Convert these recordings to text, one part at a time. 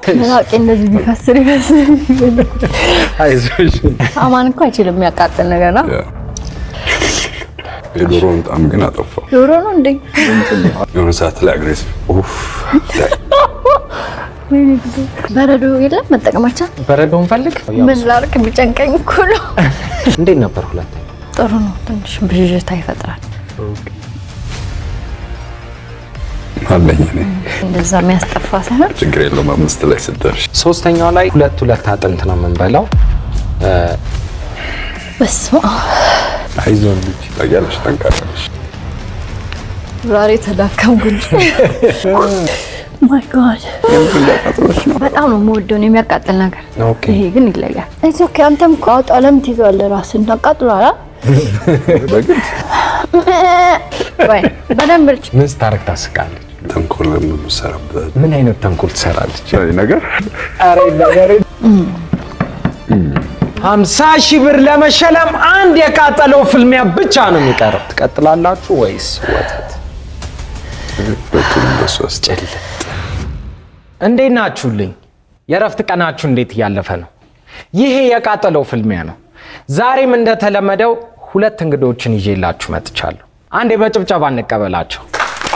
መራቄ እንደዚህ ቢፈስር ይመስል አይዞሽ። አማን እኮ አይችልም የሚያቃጥል ነገር ነው። የዶሮውን ጣም ግን አጠፋው። ዶሮ ነው እንዴ? የሆነ ሰዓት ላይ አግሬሲቭ ኡፍ ወይኔ ጉዴ። በረዶ የለም መጠቀማችን። በረዶውን ፈልግ። ምን ላድርግ ቢጨንቀኝ እኮ ነው። እንዴት ነበር ሁለት ጥሩ ነው። ትንሽ ብዥታ ይፈጥራል። አለኝ እኔ እንደዛ የሚያስጠፋ ሳይሆን ችግር የለውም። አምስት ላይ ስትደርሽ ሶስተኛው ላይ ሁለት ሁለት አጥንት ነው የምንበላው። በስመ አብ አይዞን ልጅ ታውቂያለሽ፣ ጠንካራ ነሽ። ዛሬ ተዳከምኩ እንጂ ማይ ጋድ በጣም ነው የምወደው ነው የሚያቃጥል ነገር። ኦኬ። ይሄ ግን ይለያል። ኢትስ ኦኬ። አንተም እኮ አውጣ ለምን ትይዘዋለህ? ራስህን አቃጥሏል። በግድ ወይ በደንብ ልጭ ምን ስታረግ ታስቃለች? ተንኮል የምሰራበት ምን አይነት ተንኮል ትሰራለች? ነገር ሀምሳ ሺህ ብር ለመሸለም አንድ የቃጠለው ፍልሚያ ብቻ ነው የሚቀረው። ትቀጥላላችሁ ወይስ ወተት? ሁለቱንም በሱ ውስጥ ጭልጥ። እንዴት ናችሁልኝ? የእረፍት ቀናችሁ እንዴት እያለፈ ነው? ይሄ የቃጠለው ፍልሚያ ነው። ዛሬም እንደተለመደው ሁለት እንግዶችን ይዤላችሁ መጥቻለሁ። አንዴ በጭብጨባ እንቀበላቸው።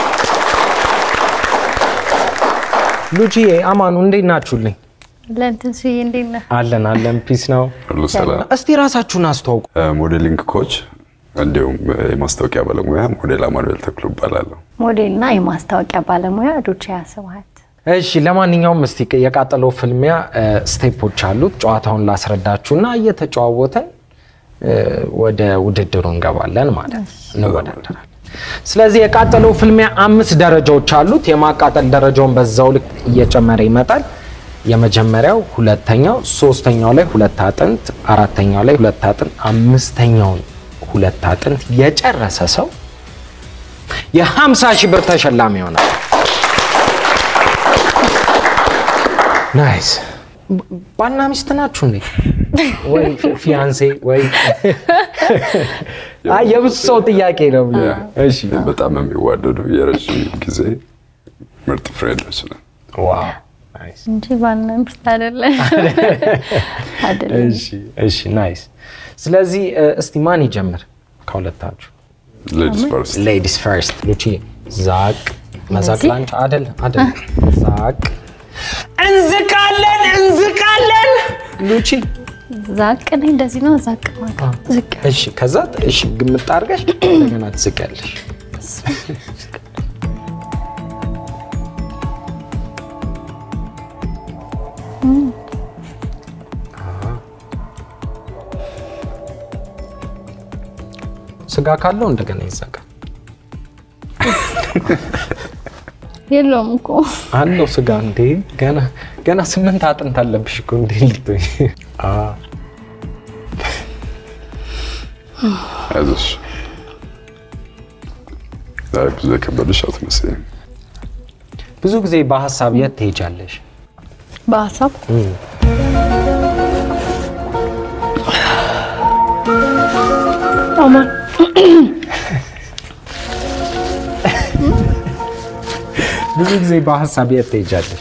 ሉቺዬ፣ አማኑ እንዴት ናችሁልኝ? ለእንትን ስዬ እንዴት ነህ? አለን አለን፣ ፒስ ነው። ሁሉ ሰላም። እስቲ ራሳችሁን አስተዋውቁ። ሞዴሊንግ ኮች እንዲሁም የማስታወቂያ ባለሙያ ሞዴል አማኑኤል ተክሉ እባላለሁ። ሞዴልና የማስታወቂያ ባለሙያ ዶቼ ያስብሃት። እሺ ለማንኛውም እስቲ የቃጠለው ፍልሚያ እ፣ ስቴፖች አሉት። ጨዋታውን ላስረዳችሁና እየተጨዋወተን እ፣ ወደ ውድድሩ እንገባለን ማለት ነው፣ እንወዳደራለን። ስለዚህ የቃጠለው ፍልሚያ አምስት ደረጃዎች አሉት። የማቃጠል ደረጃውን በዛው ልክ እየጨመረ ይመጣል። የመጀመሪያው፣ ሁለተኛው፣ ሶስተኛው ላይ ሁለት አጥንት፣ አራተኛው ላይ ሁለት አጥንት፣ አምስተኛውን ሁለት አጥንት የጨረሰ ሰው የ50 ሺህ ብር ተሸላሚ ይሆናል። ናይስ ባልና ሚስት ናችሁ እንዴ? ወይ ፊያንሴ ወይ አይ የብዙ ሰው ጥያቄ ነው። እሺ በጣም የሚዋደዱ የረዥም ጊዜ ምርጥ ፍሬንዶች ነን። ዋው ናይስ። እንጂ ባልና ሚስት አይደለም አይደለም። እሺ እሺ ናይስ። ስለዚህ እ፣ እስቲ ማን ይጀምር ከሁለታችሁ? ሌዲስ ፈርስት ሌዲስ ፈርስት ሉቺ ዛቅ መዛቅ እንደዚህ? ላንቺ አደል አደል ዛቅ እንዝቃለን እንዝቃለን ሉቺ ዛቅ ነኝ እንደዚህ ነው ዛቅ ማለት ዝቅ እሺ ከዛ እሺ ግምት አድርገሽ እንደገና ትዝቂያለሽ ስጋ ካለው እንደገና ይዘጋል የለውም እኮ አለው ስጋ እንዴ ገና ገና ስምንት አጥንት አለብሽ እኮ እንዴ ልትሆኝ አ አይዞሽ። ዛሬ ብዙ የከበደሽ አትመስይም። ብዙ ጊዜ በሀሳብ የት ትሄጃለሽ? በሀሳብ አማን ብዙ ጊዜ በሀሳብ የት ትሄጃለሽ?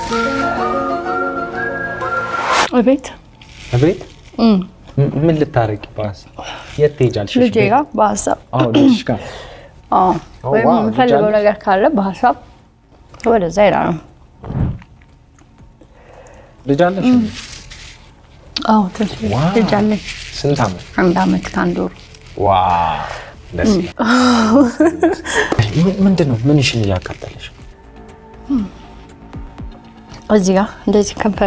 እቤት እቤት ም- ምን ልታረቂ በሀሳብ የት ትሄጃለሽ? ልጄ ጋር በሀሳብ አዎ ልጅሽ ጋር አዎ ኦ፣ ወይም ዋው፣ የምፈልገው ልጅ ነገር ካለ በሀሳብ ወደዛ ይላል ነው። ልጅ አለሽ? አዎ ትንሽ ዋው። ልጅ አለኝ። ስንት ዓመት? አንድ አመት ከአንድ ወሩ። ዋው ደስ ይላል። ምን- ምንድን ነው ምንሽን እያቃጠለሽ? እዚህ ጋር እንደዚህ ከንፈሬ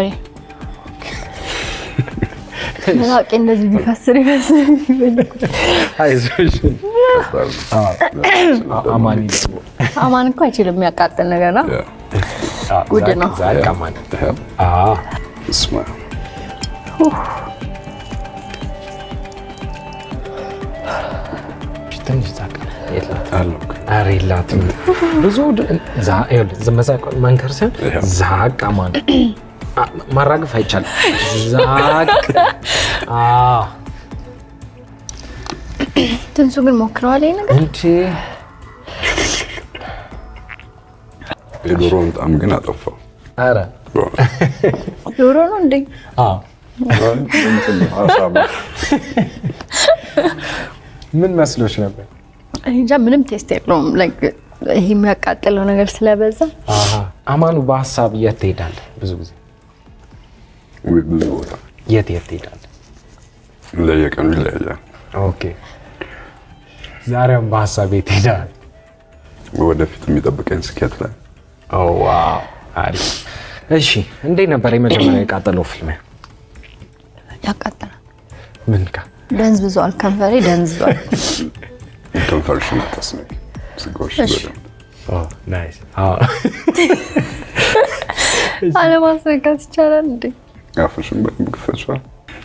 መራቄ እንደዚህ ቢፈስር ይመስል አይዞሽ አማኒ ደግሞ አማን እኮ አይችልም የሚያቃጥል ነገር ነው። ያ፣ ጉድ ነው። ዛቅ አማኒ ያ፣ አዎ እስማ ትንሽ ዛቅ የላትም አለው እኮ። ኧረ የላትም ብዙ ድ- ዛ- ይኸውልህ፣ ዝም መዛቅ መንከር ሲሆን ይኸው። ዛቅ አማኒ አ- ማራገፍ አይቻልም ዛቅ አዎ ትንሱ ግን ሞክረዋል ይሄ ነገር እንዴ የዶሮውን ጣም ግን አጠፋው። ኧረ በእውነት ዶሮ ነው እንዴ? አዎ። እንትን ነው፣ አሳማ። ምን መስሎች ነበር? እኔ እንጃ ምንም ቴስት የለውም። ላይክ ይሄ የሚያቃጥለው ነገር ስለበዛ አሃ። አማኑ በሀሳብ የት ትሄዳለህ? ብዙ ጊዜ ውይ፣ ብዙ ቦታ የት የት ትሄዳለህ? ለየቀኑ ይለያያል። ኦኬ። ዛሬም በሀሳብ የት ትሄዳለህ? ወደፊት የሚጠብቀኝ ስኬት ላይ ኦ ዋው፣ አሪፍ። እሺ፣ እንዴት ነበር የመጀመሪያ የቃጠለው ፊልም? ያቃጥላል። ምን ጋ? ደንዝብዟል፣ ከንፈሬ ደንዝዟል። ከንፈርሽን አታስነቂ፣ ስጋዎች እሺ። በደንብ ኦ ናይስ። አዎ። አለማስነካት ይቻላል እንዴ? አፍሽን በደንብ ክፈችዋል።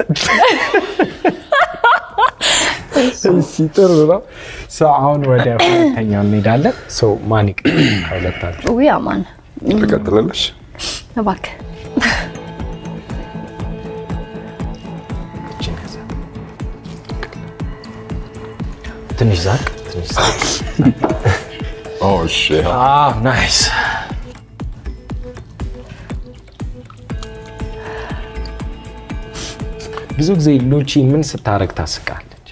እሺ ጥሩ ነው። ሰው አሁን ወደ ሁለተኛው እንሄዳለን። ሰው ማን ይቀጥላል ከሁለታችሁ? ውይ አማን ትቀጥላለሽ? እባክህ እችን ያዘ። ትንሽ ዛቅ፣ ትንሽ ዛቅ። ኦ እሺ። አዎ ናይስ። ብዙ ጊዜ ሉቺ ምን ስታረግ ታስቃለች?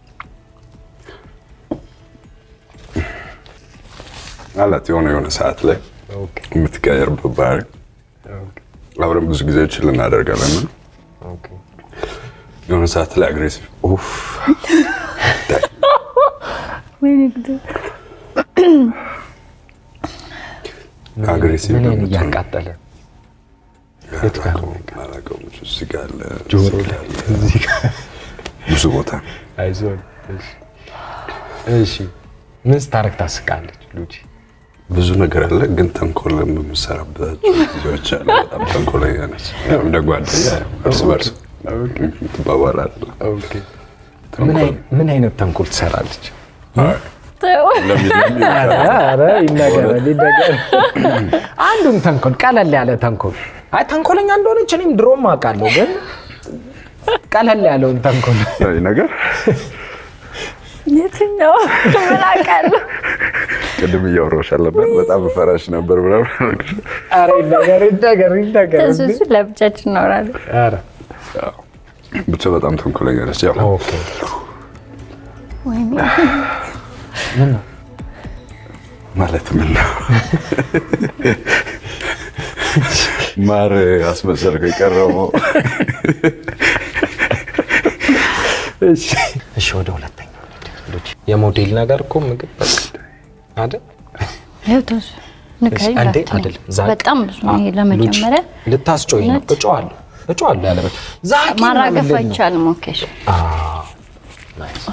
አላት የሆነ የሆነ ሰዓት ላይ ኦኬ የምትቀየርበት ባህሪ ኦኬ አብረን ብዙ ጊዜ ችል እናደርጋለን እና ኦኬ የሆነ ሰዓት ላይ አግሬሲቭ ኡፍ ወይኔ ግድ አግሬሲቭ ምን ደግሞ እያቃጠለ የት ጋር ነው? አላውቀውም። እዚህ ጋር አለ፣ ጆሮ እዚህ ላይ ጋር አለ፣ እዚህ ጋር ብዙ ቦታ አይዞን። እሺ እሺ ምን ስታረግ ታስቃለች ሉቺ? ብዙ ነገር አለ፣ ግን ተንኮል የምሰራበት ጊዜዎች አሉ። በጣም ተንኮለኛ ነች። ያው እንደ ጓደኛ እርስ በርስ ትባባላለህ። ኦኬ ምን አይ- ምን አይነት ተንኮል ትሰራለች? ተው። ለሚለኝ ኧረ ይነገራል ይነገራል። አንዱን ተንኮል ቀለል ያለ ተንኮል። አይ ተንኮለኛ እንደሆነች እኔም ድሮም አውቃለሁ፣ ግን ቀለል ያለውን ተንኮል ይህ ነገር የትኛው ምን አውቃለሁ? ቅድም እያወራሁሽ አለበት በጣም ፈራሽ ነበር ምናምን ኧረ ይነገር ይነገር ይነገር እንዴ! እሱ ለብቻችን እናወራለን። ኧረ ያው ብቻ በጣም ተንኮለኛ ነች። ያው ኦኬ ወይኔ ምን ነው ማለት ምን ነው ማር አስመሰልከው የቀረበው እሺ እሺ፣ ወደ ሁለተኛው ሉቺ የሞዴል ነገር እኮ ምግብ በቃ አይደል? ይኸው ተውስ ንገሪኝ አንዴ እንዳትለኝ። አይደል ዛቅ በጣም ብዙ ነው ይሄ አ- ለመጀመሪያ ሉቺ፣ ልታስጮኝ ነው። እውነት? እጮዋለሁ እጮዋለሁ ያለበት ዛቂ ማራገፍ ምናምን ልል ነው። አይቻልም። ኦኬ እሺ። አዎ፣ ናይስ።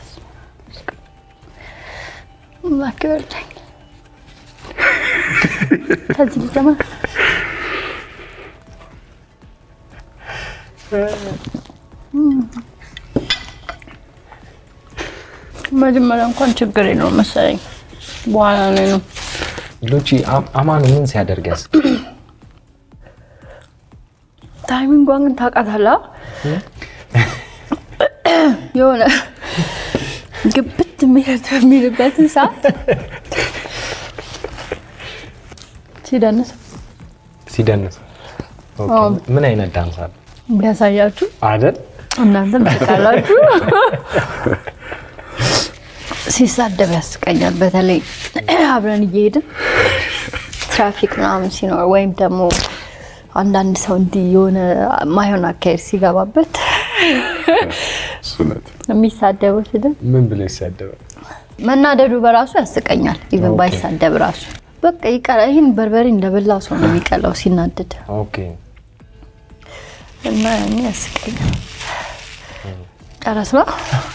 እባክህ በርዳኝ። ከዚህ ልጀምር። መጀመሪያ እንኳን ችግር የለውም መሰለኝ፣ በኋላ ነው ነው ሉቺ አም- አማኑ ምን ሲያደርግ ያስ ታይሚንጓን ግን ታውቃታለህ? የሆነ ግብት የሚለት የሚልበትን ሰዓት ሲደንስ ሲደንስ ኦኬ። አዎ። ምን አይነት ዳንስ አለ ቢያሳያችሁ አይደል? እናንተም ትቃላችሁ። ሲሳደብ ያስቀኛል። በተለይ አብረን እየሄድን ትራፊክ ምናምን ሲኖር ወይም ደግሞ አንዳንድ ሰው እንዲህ የሆነ ማይሆን አካሄድ ሲገባበት እሱ እውነት ነው። የሚሳደበው ስድብ ምን ብሎ ይሳደባል? መናደዱ በራሱ ያስቀኛል። ኢቨን ኦኬ። ባይሳደብ ራሱ በቃ ይቀላ። ይህን በርበሬ እንደበላ ሰው ነው የሚቀላው ሲናደድ ኦኬ እና ያኔ ያስቀኛል። ጨረስ ነው።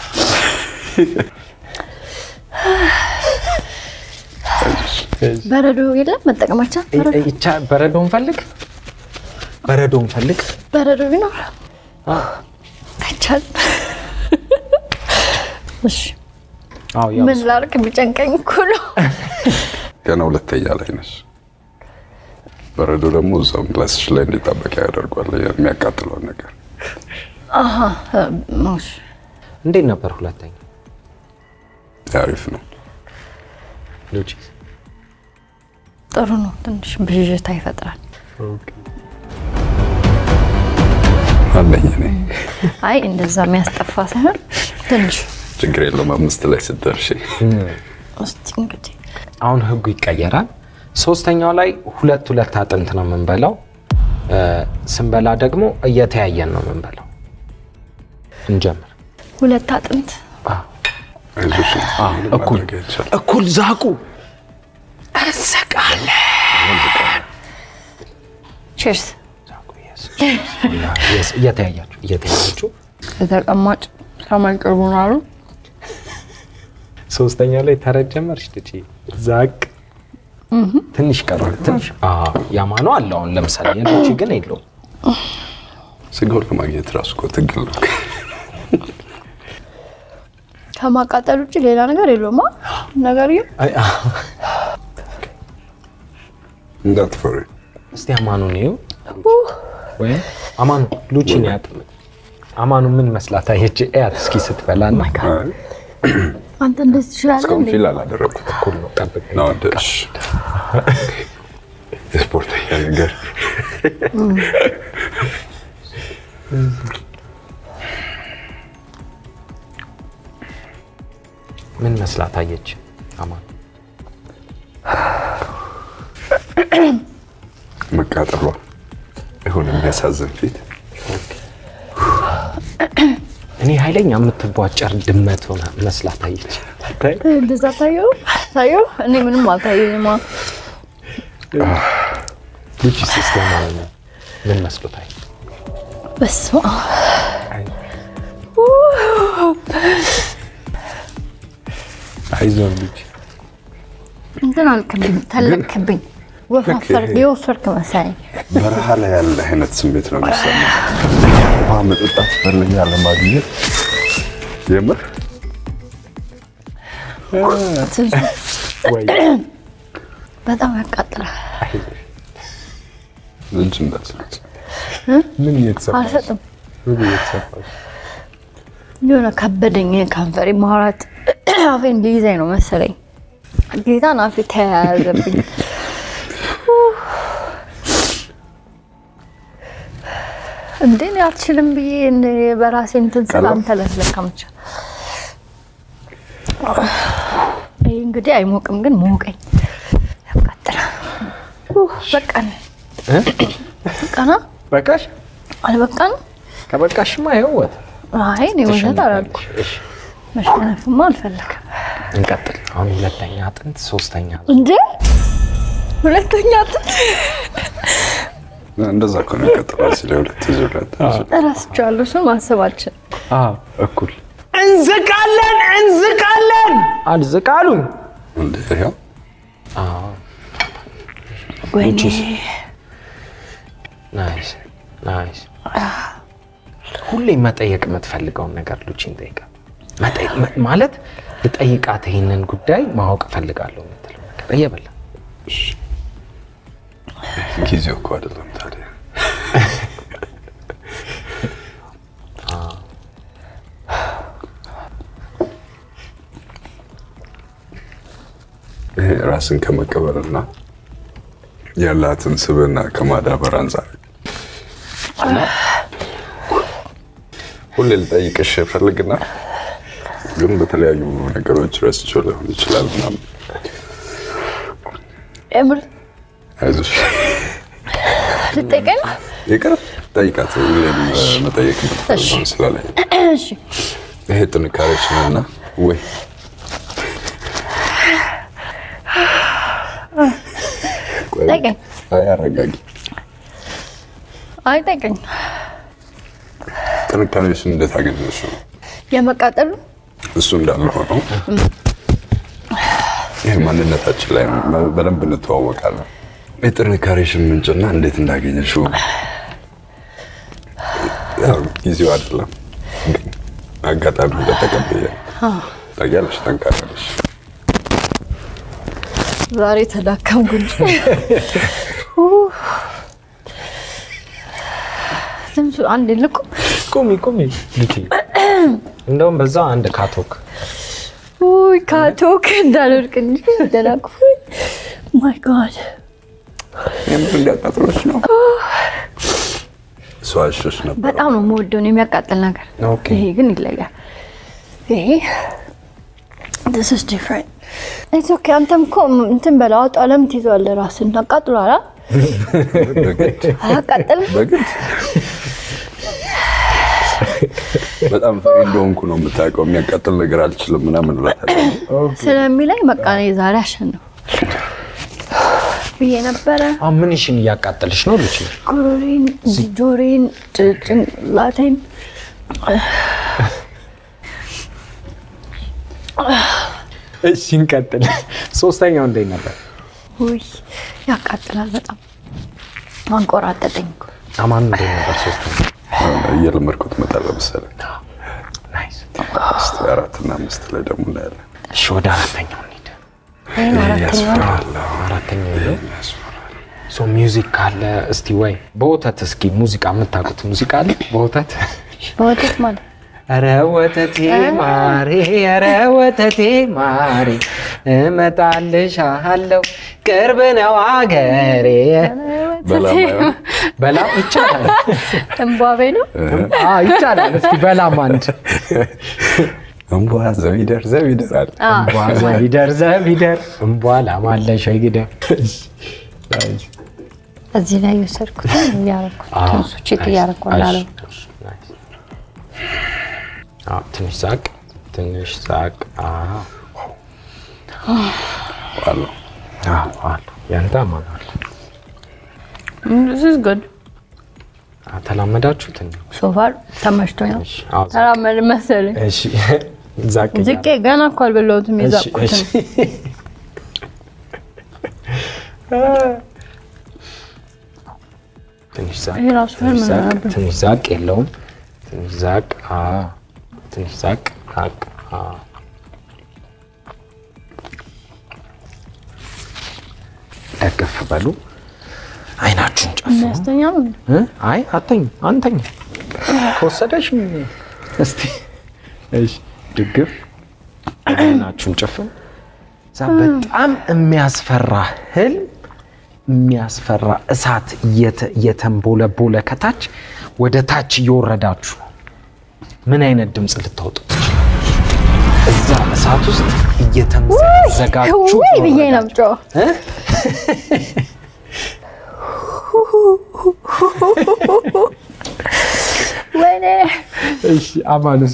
በረዶ የለም መጠቀማችን በረዶ ይ- ይቻ በረዶን ፈልግ በረዶን ፈልግ በረዶ ቢኖር አዎ። አይቻልም። እሺ አዎ ያው ምን ላድርግ? ቢጨንቀኝ እኮ ነው። ገና ሁለተኛ ላይ ነች። በረዶ ደግሞ እዛው ምላስሽ ላይ እንዲጣበቅ ያደርጓል የሚያቃጥለውን ነገር። አሀ እሺ። እንዴት ነበር ሁለተኛ አሪፍ ነው። ሉቺ ጥሩ ነው። ትንሽ ብዥታ ይፈጥራል። ኦኬ አለኝ እኔ አይ እንደዛ የሚያስጠፋ ሳይሆን ትንሽ ችግር የለውም። አምስት ላይ ስትደርሺ እስቲ እንግዲህ አሁን ህጉ ይቀየራል። ሶስተኛው ላይ ሁለት ሁለት አጥንት ነው የምንበላው። እ፣ ስንበላ ደግሞ እየተያየን ነው የምንበላው። እንጀምር። ሁለት አጥንት አይዞሽ፣ ምንም እኩል ማድረግ አይቻልም። እኩል ዛቁ እንስቃለን። ቺርስ ዛቁ፣ yes. Yes, እየተያያችሁ እየተያያችሁ የተቀማጭ ሰማይ ቅርቡ ነው አሉ። ሶስተኛው ላይ ተረት ጀመርሽ ልጅ ዛቅ ትንሽ ቀረ። ትንሽ አዎ፣ ያማኑ አለ አሁን ለምሳሌ የልጅ ግን የለውም። ስጋውን ለማግኘት ራሱ እኮ ትግል ነው። ከማቃጠል ውጭ ሌላ ነገር የለውማ ነገር ግን አይ፣ አዎ። እንዳትፈሪ። እስቲ አማኑን ይኸው ወይም አማኑ ሉቺን ያጥ አማኑ ምን መስላት አየች? እያት እስኪ ስትበላና አይ፣ አንተ እንደዚህ ትችላለህ እስካሁን እንዴ? ፊል አላደረኩት እኩል ነው። ጠብቅ ነው ደሽ የስፖርተኛ ነገር ምን መስላት አየች? አማኑ መቃጠሏ ይሁን የሚያሳዝን ፊት እኔ ኃይለኛ የምትቧጨር ድመት ሆና መስላት አየች። ታይ እንደዛ ታየው ታየው። እኔ ምንም አልታየኝማ። ሉቺ ሲስተም ማለት ነው። ምን መስሎታል? በስመ አብ አይዞን ሉቺ እንትን አልክብኝ፣ ተለክብኝ፣ ወፋፈር የወፈርክ መሰለኝ። በረሃ ላይ ያለ አይነት ስሜት ነው የሚሰማ። ውሃ መጠጣት ፈልጋለሁ ማግኘት የምር ትንሽ ወይ በጣም ያቃጥላል። እጅ እንዳትሰጥ ምን እየተሰማሽ? አልሰጥም። ምን እየተሰማሽ? የሆነ ከበደኝ ከንፈሬ ማውራት አፌን ሊይዘኝ ነው መሰለኝ። ጌታን አፌ ተያያዘብኝ። እንዴ እኔ አልችልም ብዬ እኔ በራሴ እንትን ስል ቀላል? አንተ ለስለካምቻ ይህ እንግዲህ አይሞቅም፣ ግን ሞቀኝ። ያቃጥላል። ኡህ፣ በቃን እ? በቃና በቃሽ? አልበቃንም። ከበቃሽማ ይኸው ወጥ አይ እኔ ውሸት አላልኩም። እሺ፣ መሸነፍማ አልፈለግም። እንቀጥል። አሁን ሁለተኛ አጥንት፣ ሶስተኛ እንዴ ሁለተኛ አጥንት እንደዛ እኮ ነው የቀጠለው ሲል ሁለት ዙ ሁለት እረስቸዋለሁ። እሱን ማሰባችን አዎ፣ እኩል እንዝቃለን፣ እንዝቃለን አልዝቃሉኝ። እንደ ይኸው ወይኔ ናይስ ናይስ። ሁሌ መጠየቅ የምትፈልገውን ነገር ሉቺን ጠይቃ መጠየቅ መ- ማለት ልጠይቃት ይህንን ጉዳይ ማወቅ እፈልጋለሁ የምትለው ነገር እየበላ ጊዜው እኮ አይደለም ታዲያ ይሄ ራስን ከመቀበልና ያላትን ስብዕና ከማዳበር አንጻር እና ሁሌ ልጠይቅሽ ፈልግና ግን በተለያዩ ነገሮች ረስቼው ሊሆን ይችላል ምናምን የምር አይዞሽ ልጠይቀኝ ነው? ይቅር ጠይቃት ሁሌም መጠየቅ የምትፈልገውን ስላለኝ እሺ ይሄ ጥንካሬሽ ነውና ወይ ቆይ፣ ጠይቀኝ። አይ አረጋጊ አይ ጠይቀኝ። ጥንካሬሽን እንዴት አገኘሽ ነው የመቃጠሉ እሱ እንዳለ ሆኖ ይህ ማንነታችን ላይ በደንብ እንተዋወቃለን የጥንካሬሽን ምንጭና እንዴት እንዳገኘሽው ያው ጊዜው አይደለም ግን አጋጣሚ እንደተቀበየ ታውቂያለሽ ጠንካራ ነሽ ዛሬ ተዳከምኩ እንጂ ትንሹ አንድ ልቁ ቁሚ ቁሚ ልጅ እንደውም በዛ አንድ ካቶክ ውይ ካቶክ እንዳልወድቅ እንጂ ደላቅፉኝ። ማይ ጋድ የምር እንዲያቃጥሎች ነው እሷ አሸሽ ነበር። በጣም ነው የምወደው ነው የሚያቃጥል ነገር። ኦኬ። ይሄ ግን ይለያል። ይሄ this is different it's okay አንተም እኮ እንትን በለው አውጣው። ለምን ትይዘዋለህ? ራስን አቃጥሏል። አ? በግድ አያቃጥልም? በግድ በጣም ፈሪ እንደሆንኩ ነው የምታውቀው። የሚያቃጥል ነገር አልችልም ምናምን እላታለሁ። ስለሚለኝ በቃ እኔ ዛሬ አሸነፍኩ ብዬ ነበረ። አሁን ምንሽን እያቃጠልሽ ነው ልጅ? ጉሮሬን፣ ጆሮዬን፣ ጭ- ጭንቅላቴን እሺ እንቀጥል። ሶስተኛው እንዴት ነበር? ውይ ያቃጥላል በጣም አንቆራጠጠኝ እኮ። አማን እንዴት ነበር? ሶስተኛው እየለመድኩት እመጣለሁ መሰለኝ። ናይስ። እስኪ አራትና አምስት ላይ ደግሞ እናያለን። እሺ ወደ አራተኛው እንሂድ። ይሄን አራተኛው አራተኛው ይሄ ሶ ሚውዚክ ካለ እስቲ ወይ በወተት እስኪ ሙዚቃ የምታውቁት ሙዚቃ አለ በወተት በወተት ማለት ኧረ ወተቴ ማሬ ኧረ ወተቴ ማሬ እመጣልሻለሁ ቅርብ ነው አገሬ በላም አይሆን በላም ይቻላል እንቧቤ ነው። አ ይቻላል እስቲ በላም አንድ እንቧ ዘቢደር ዘቢደር አለ። እምቧ ዘቢደር ዘቢደር እምቧ ላማለሽ ወይ ግደም እዚህ ላይ የወሰድኩት እያረኩት አዎ፣ ትንሱ ቺት እያረኩ እንዳለው አዎ፣ ትንሽ ዛቅ ትንሽ ዛቅ አዎ አለው አዎ አሉ ያንተ ማን አለ this is good ተላመዳችሁት እንዴ? so far ተመችቶኝ ነው። እሺ አዎ ዛቅ ተራመድ መሰለኝ። እሺ ዛቅ ዝቄ ገና እኮ አልበላሁትም እሺ የዛቁትን። እሺ ትንሽ ዛቅ ይሄ ራሱ ትንሽ ምን ዛቅ ነበር? ትንሽ ዛቅ የለውም ትንሽ ዛቅ አዎ ትንሽ ዛቅ ዛቅ አዎ ደገፍ በሉ አይናችሁን ጨፍኑ የሚያስተኛ ነው እንዴ? እ? አይ አተኝ አንተኝ ከወሰደሽ ምን- እስቲ እሺ ድግፍ አይናችሁን ጨፍኑ እዛ በጣም የሚያስፈራ ህልም የሚያስፈራ እሳት እየተ- እየተንቦለቦለ ከታች ወደ ታች እየወረዳችሁ ነው። ምን አይነት ድምፅ ልታወጡ ትችላል? እዛ እሳት ውስጥ እየተምዘጋችሁ ውይ ብዬ ነው ወረዳችሁ። የምጮኸው። እ? ወይኔ እሺ አማኑስ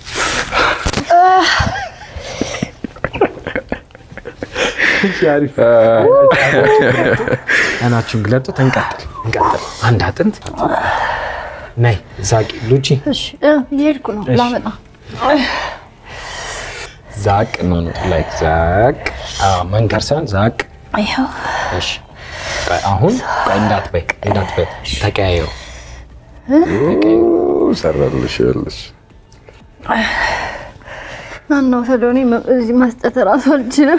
እሺ አሪፍ አይናችሁን ግለጡ እንቀጥል እንቀጥል አንድ አጥንት ነይ ዛቂ ሉቺ እሺ እ፣ እየሄድኩ ነው እሺ። ላመጣ ዛቅ ነው ላይክ ዛቅ አዎ መንከር ሳይሆን ዛቅ ይኸው እሺ ቆይ አሁን ቆይ እንዳትበይ እንዳትበይ ተቀያየሩ ሰራልሽ ይኸውልሽ ናናው ሰዶኔ እዚህ መስጠት እራሱ አልችልም።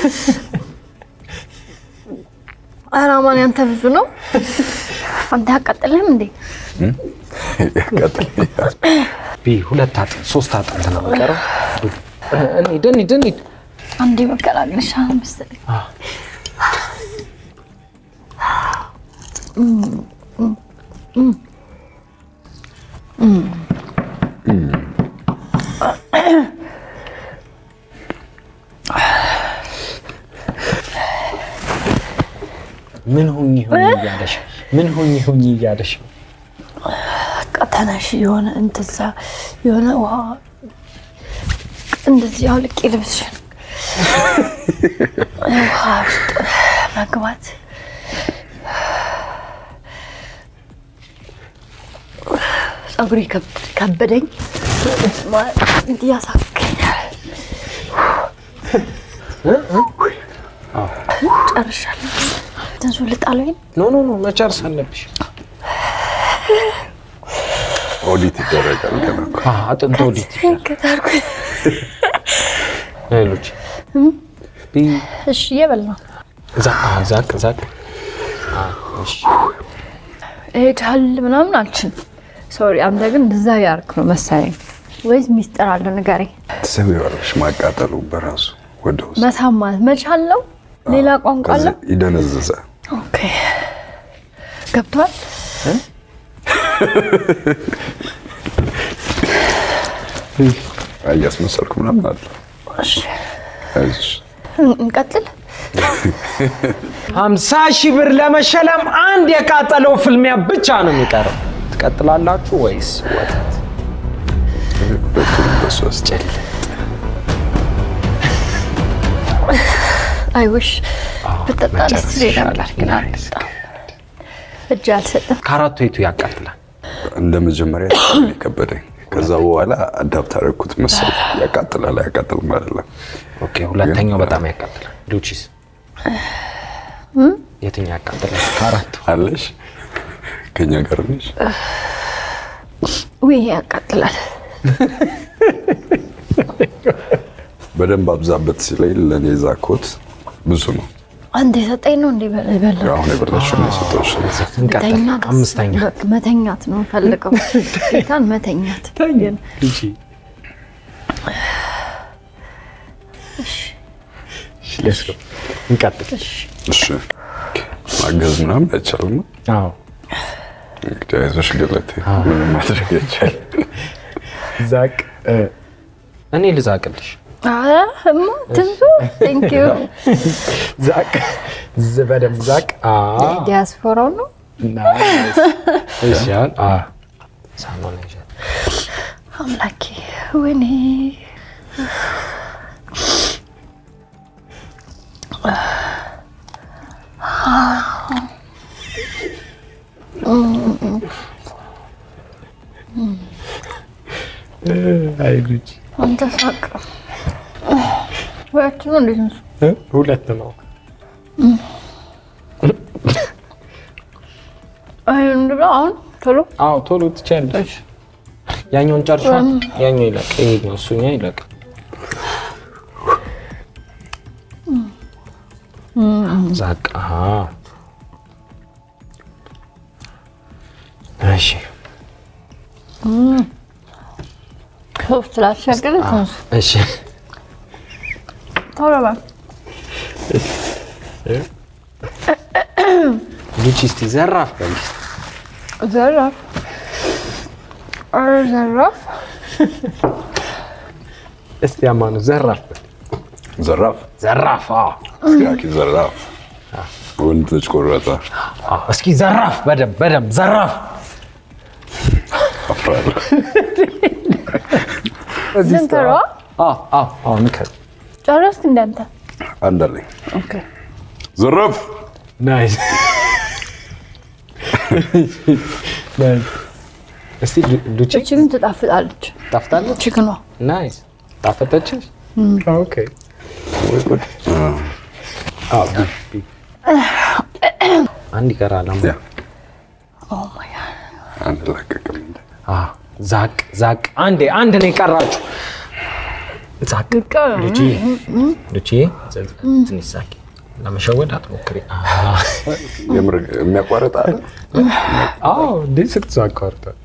ኧረ አማን ያንተ ብዙ ነው። አንተ ያቃጥልህም እንዴ? ያቃጥለኛል። ቢ ሁለት አጥንት ሶስት አጥንት ነው የሚቀረው እንሂድ እንሂድ እንሂድ አንዴ መቀላቅልሻ መሰለኝ። ምን ሁኝ ሁኝ እያለሽ ምን ሁኝ ሁኝ እያለሽ በቃ ተነሽ። የሆነ እንትዛ የሆነ ውሃ እንደዚህ አውልቄ ልብስሽን ውሃ ውስጥ መግባት ጸጉሬ ከብ- ከበደኝ ማለት እንዲህ ያሳክከኛል። ጨርሻለሁ። ትንሱ ልጣለኝ ኖ ኖ ኖ መጨረስ አለብሽ ኦዲት ይደረጋል ገና እኮ። አ አጥንት ወዲት ከታርኩ ሌሎች ቢ እሺ እየበላሁ ዛቅ አ ዛቅ ዛቅ አ እሺ እሄዳል ምናምን አልችልም። ሶሪ አንተ ግን እንደዛ ያርክ ነው መሰለኝ። ወይስ ሚስጥር አለ ንገረኝ። ትስቢዋለሽ ማቃጠሉ በራሱ ወደ ውስጥ መሳም ማለት መቻል ነው። ሌላ ቋንቋ አለ። ከዚህ ይደነዝዛል። ኦኬ ገብቷል። እያስመሰልኩ ምናምን አለ። አይዞሽ እንቀጥል። ሀምሳ ሺህ ብር ለመሸለም አንድ የቃጠለው ፍልሚያ ብቻ ነው የሚቀረው። ትቀጥላላችሁ ወይስ ወተት? ሁለቱንም በሱ አስጨል አይውሽ ብጠጣ ደስ መጨረስ ይለኝ ይሻላል። ነበር ግን ናይስ። አልጠጣም። እጅ አልሰጥም። ከአራቱ የቱ ያቃጥላል? እንደ መጀመሪያ የከበደኝ ከዛ በኋላ አዳፕት አደረግኩት መሰለኝ። ያቃጥላል አያቃጥልም አይደለም። ኦኬ፣ ሁለተኛው በጣም ያቃጥላል። ሉቺስ የትኛው ያቃጥላል? ከአራቱ አለሽ ከኛ ጋር ነሽ። ውይ ይሄ ያቃጥላል። በደንብ አብዛበት ሲለኝ ለእኔ ዛኮት ብዙ ነው። አንድ የሰጠኝ ነው እንዴ በላ አሁን የበላሽው ነው የሰጠሁሽ። እንቀጥል። መተኛት አምስተኛ በቃ መተኛት ነው ፈልገው ጌታን መተኛት ግን ሉቺ Let's go። እንቀጥል። እሺ ማገዝ ምናምን አይቻልም። አዎ እንግዲህ አይዞሽ ገለቴ፣ ምንም ማድረግ አይቻልም። ዛቅ እኔ ልዛቅልሽ። ኧረ እማ ትንሱ ቴንክ ዩ ዛቅ ዝ- በደንብ ዛቅ። አዎ ዲያስፖራው ነው ናይስ። እሺ አሁን አዎ ሳሙና ይዣት አምላኬ ወይኔ አይ ሉቺ አንተ ሳቅ ሁለት ነው እንዴት ነው እ? ሁለት ነው። አይ እንብላ አሁን ቶሎ አዎ ቶሎ ትችያለሽ። ያኛውን ጨርሻል። ያኛው ይለቅ፣ ይሄኛው እሱኛ ይለቅ። ዛቅ አሃ። እሺ ሶስት ላስቸግር ትንሱ እሺ ቶሎ በል ሉቺ እስቲ ዘራፍ በል እስቲ። ዘራፍ ኧረ ዘራፍ እስቲ አማኑ ዘራፍ በል ዘራፍ ዘራፍ። አዎ ያኪ ዘራፍ ወንድ ልጅ ቆረጠ። አዎ፣ እስኪ ዘራፍ በደንብ በደንብ ዘራፍ። አፍራለሁ። ስንት ነው አዎ አዎ አዎ ንከር ጨረስክ እንዳንተ አንድ አለኝ። ኦኬ ዘራፍ ናይስ ናይስ። እስቲ ሉ- ሉቺ እቺ ግን ትጣፍጣለች ጣፍጣለች። ችክኗ ናይስ ጣፈጠችሽ? ኦኬ ወይ ጉድ። አዎ ቢ- ቢ- አንድ ይቀራል። አማ ያ ኦ ማይ ጋድ አንድ ላቀቅም እንደ አዎ ዛቅ ዛቅ። አንዴ አንድ ነው የቀራችሁ። ዛቅ ሉቺ ሉቺ ትንሽ ዛቂ። ለመሸወድ አትሞክሪ። አዎ የምር የሚያቋርጥ አለ። አዎ እንዴ ስትዛቅ አውርቷል።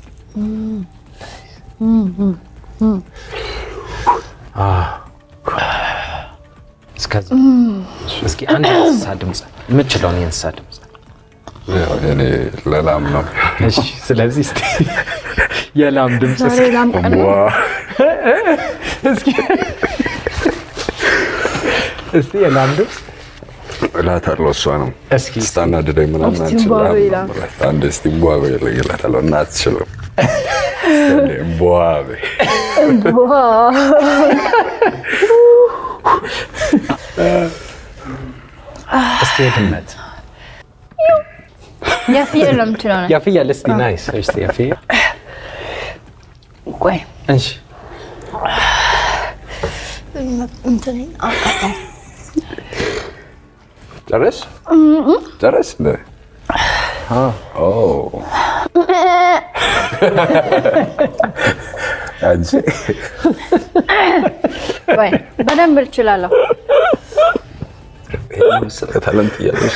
እስከዛ እስኪ አንድ የእንስሳ ድምፅ የምችለውን የእንስሳ ድምፅ ያው የኔ ለላም ነው። እሺ። ስለዚህ እስቲ የላም ድምፅ ዛሬ ላም ቀን ነው። ዋ እስኪ እስቲ የላም ድምፅ እላታለሁ። እሷ ነው እስኪ ስታናድደኝ ምናምን እስቲ አንችልም። እምቧ በይ ይላል። አንድ እስቲ እምቧ በይ እላታለሁ እና አትችልም። እምቧ በይ ዋው እስቲ የድመት የፍየል ነው የምችለው ነው። የፍየል እስቲ ናይስ። እስቲ የፍየል ቆይ እሺ እንትን አቃጣይ ጨረስ ጨረስ እንደ ኦ አንቺ ቆይ በደንብ እችላለሁ። ይሄን መሰለ ታለንት እያለሽ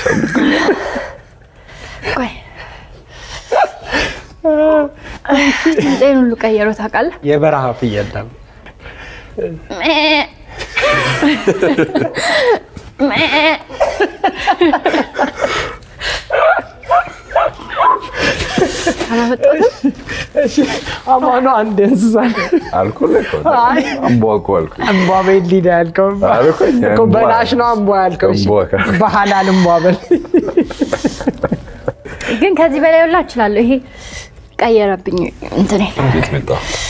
ቆይ ድምፄን ሁሉ ቀየሮ ታውቃለህ? የበረሃ ፍየል ደግሞ አላመጣሁትም። እሺ አማኑ አንድ እንስሳ አልኩህ እኮ አይ። አምቧ እኮ አልኩህ። እንቧ ቤት ሊዳ ያልከው አልኩኝ፣ እኮ እንቧ። በላሽ ነው እንቧ ያልከው። እሺ እንቧ ከ- በሐላል እንቧ በል ግን ከዚህ በላይ ሁላ እችላለሁ። ይሄ ቀየረብኝ እንትን ሚጥሚጣ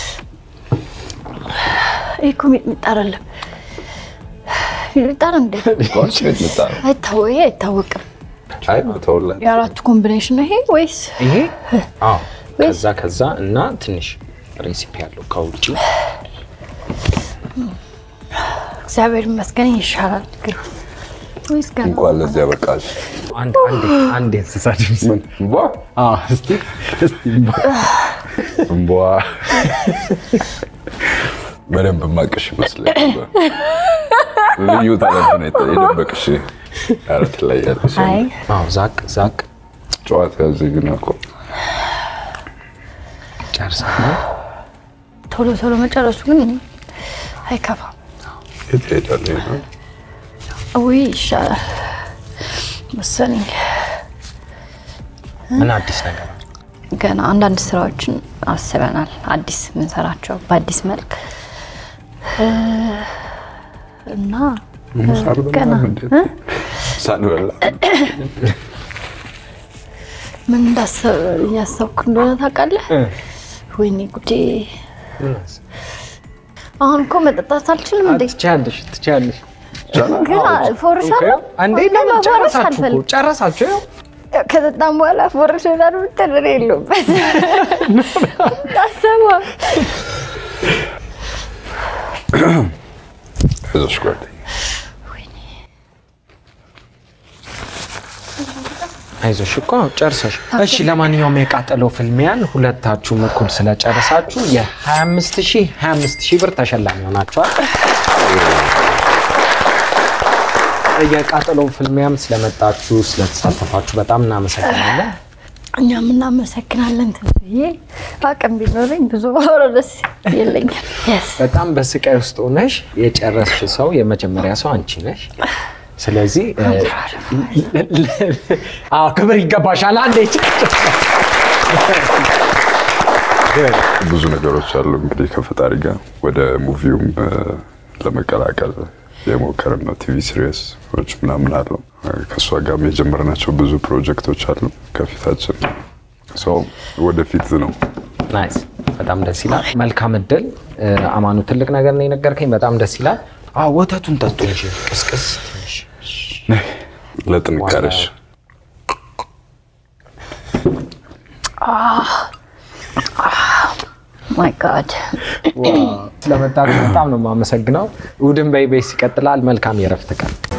ይሄ እኮ ሚጥሚጣ አይደለም። ሚጥሚጣ ነው እንዴ? ጓች ሚጥሚጣ ነው። አይታወ ይሄ አይታወቅም። አይ ተወላት የአራቱ ኮምቢኔሽን ነው ይሄ ወይስ ይሄ አዎ ከዛ ከዛ እና ትንሽ ሬሲፒ ያለው ከውጭ እግዚአብሔር ይመስገን ይሻላል ግን ወይስ ገና እንኳን ለዚህ ያበቃሽ። አንድ አንድ አንድ እንስሳ ድምፅ ምን እምቧ አዎ እስቲ እስቲ እምቧ በደንብ ማቅሽ ይመስለኝ ነበር። ልዩ ታለንት ነው የተ- የደበቅሽ። ኧረ ትለያለሽ። አይ አዎ ዛቅ ዛቅ ጨዋታ እዚህ ግን እኮ ጨርሰናል። ቶሎ ቶሎ መጨረሱ ግን አይከፋም። የት ሄዳል ይሄ ነው? ውይ ይሻላል መሰለኝ። ምን አዲስ ነገር አለ? ገና አንዳንድ ስራዎችን አስበናል፣ አዲስ የምንሰራቸው በአዲስ መልክ እ፣ እና ገና እ? ሳንበላ ምን እንዳሰብ እያሰብኩ እንደሆነ ታውቃለህ? ወይኔ ጉዴ! አሁን እኮ መጠጣት አልችልም እንዴ? ትችያለሽ ትችያለሽ። ግን ፎርሻለሁ። አንዴ ወይኔ ለምን መፎረሽ ጨረሳችሁ እኮ አልፈልግም። ጨረሳችሁ ይኸው ከጠጣም በኋላ ፎርሽ ሆናል ብትል እኔ የለሁበት ታሰባ አይዞሽ ጓደኛዬ። አይዞሽ እኮ ጨርሰሽ። እሺ ለማንኛውም የቃጠለው ፍልሚያን ሁለታችሁም እኩል ስለጨረሳችሁ የ25 ሺህ 25 ሺህ ብር ተሸላሚ ሆናችኋል። የቃጠለው ፍልሚያም ስለመጣችሁ ስለተሳተፋችሁ በጣም እናመሰግናለን። እኛም እናመሰግናለን። ትንዬ አቅም ቢኖረኝ ብዙ ማውራ ደስ የለኝም። Yes። በጣም በስቃይ ውስጥ ሆነሽ የጨረስሽ ሰው የመጀመሪያ ሰው አንቺ ነሽ። ስለዚህ እ፣ አዎ ክብር ይገባሻል። አንዴ ብዙ ነገሮች አሉ እንግዲህ ከፈጣሪ ጋር ወደ ሙቪውም እ፣ ለመቀላቀል የሞከርን ነው። ቲቪ ሲሪየሶች ምናምን አሉ። ከእሷ ጋርም የጀመርናቸው ብዙ ፕሮጀክቶች አሉ ከፊታችን። ሰው ወደፊት ነው። ናይስ፣ በጣም ደስ ይላል። መልካም እድል እ፣ አማኑ። ትልቅ ነገር ነው የነገርከኝ። በጣም ደስ ይላል። አዎ ወተቱን ጠጡ እንጂ ቅስቅስ ትንሽ ለጥንካሬሽ ማይ ጋድ ስለመጣችሁ በጣም ነው የማመሰግነው። እሑድን በኢቢኤስ ይቀጥላል። መልካም የእረፍት ቀን